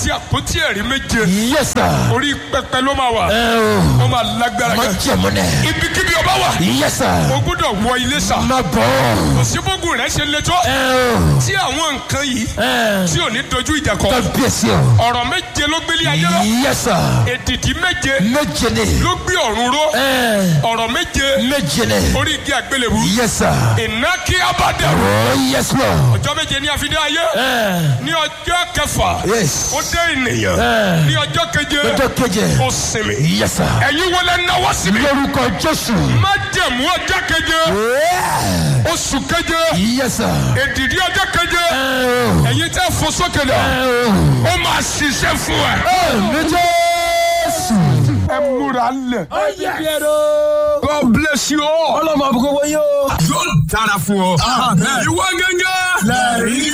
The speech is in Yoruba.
àti àpótí ẹ̀rí méje Yes, sir. orí pẹpẹ ló máa wà Ẹ o. ó máa lágbára Má gan jẹ̀mú nẹ̀. ibikíbi ọba wà Yes, sir. o gbọ́dọ̀ wọ ilé sà Má bọ̀. kò sí bógun rẹ ṣe le tó Ẹ o. tí àwọn nǹkan yìí Ẹ. tí ò ní dojú ìjà kọ Kábíyèsí o. ọ̀rọ̀ méje ló gbélé ayé lọ Yes, sir. èdìdí méje Méje ni. ló gbé ọ̀run ró Ẹ. ọ̀rọ̀ méje Méje ni. orí igi àgbélébù Yes, sir. iná kí á bá dẹrù Oh, yes, Lord. ọjọ́ méje ní àfidé ayé Ẹ. ní ọjọ́ kẹfà Yes. ó dé ènìyàn Ẹ. ní ọjọ́ keje Ọjọ́ keje. ó sinmi Yes, sir. ẹ̀yin wọlé náwó sí mi Lórúkọ Jésù. má jẹ̀mú ọjọ́ keje Yeah. oṣù keje Yes, sir. èdìdí ọjọ́ keje Ẹ o. ẹ̀yin tẹ́ fò sókè lọ Ẹ o. ó máa ṣiṣẹ́ fún ẹ. Àmì Jésù. ẹ múra lẹ̀. Yes. God bless you all. Ọlọ́mọ àbúkọ́ wọ́n yóò. yóò dára fún ọ. ìwọ gẹ́gẹ́. lẹ́rìí.